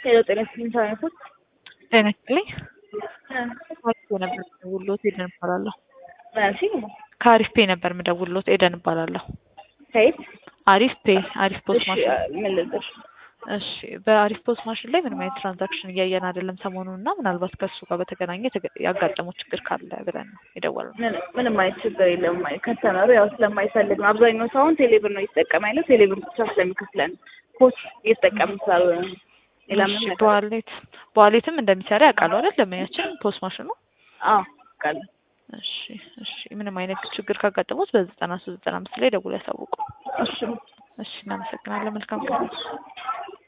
ሄሎ ጤና ይስጥልኝ ሳይነቶች ጤና ይስጥልኝ። ከአሪፍ ፔ ነበር የምደውልዎት ኤደን እባላለሁ። ምናልሽ ከአሪፍ ፔ ነበር የምደውልዎት ኤደን እባላለሁ። ከየት? አሪፍ ፔ አሪፍ ፖስት እሺ ማሽን። ምን ልልሽ? እሺ በአሪፍ ፖስት ማሽን ላይ ምንም አይነት ትራንዛክሽን እያየን አይደለም ሰሞኑን እና ምናልባት ከእሱ ጋር በተገናኘ የተገ- ያጋጠመው ችግር ካለ ብለን ነው የደወልነው። ምን- ምንም አይነት ችግር የለም። ከተመሩ ያው ስለማይፈልግ ነው። አብዛኛው ሰው አሁን ቴሌብር ነው እየተጠቀመ ያለው። ቴሌብር ብቻ ስለሚከፍለን ፖስት እየተጠቀምን ስላልሆነ ነው። ሌላ እሺ ምንም ነገር በዋሌት በዋሌትም እንደሚሰራ ያውቃሉ አይደል? ደንበኛችን ፖስት ማሽኑ። አዎ ቃል እሺ እሺ ምንም አይነት ችግር ካጋጠሙት በዘጠና ሶስት ዘጠና አምስት ላይ ደውሎ ያሳውቁ። እሺ እሺ እናመሰግናለን። መልካም ቀን።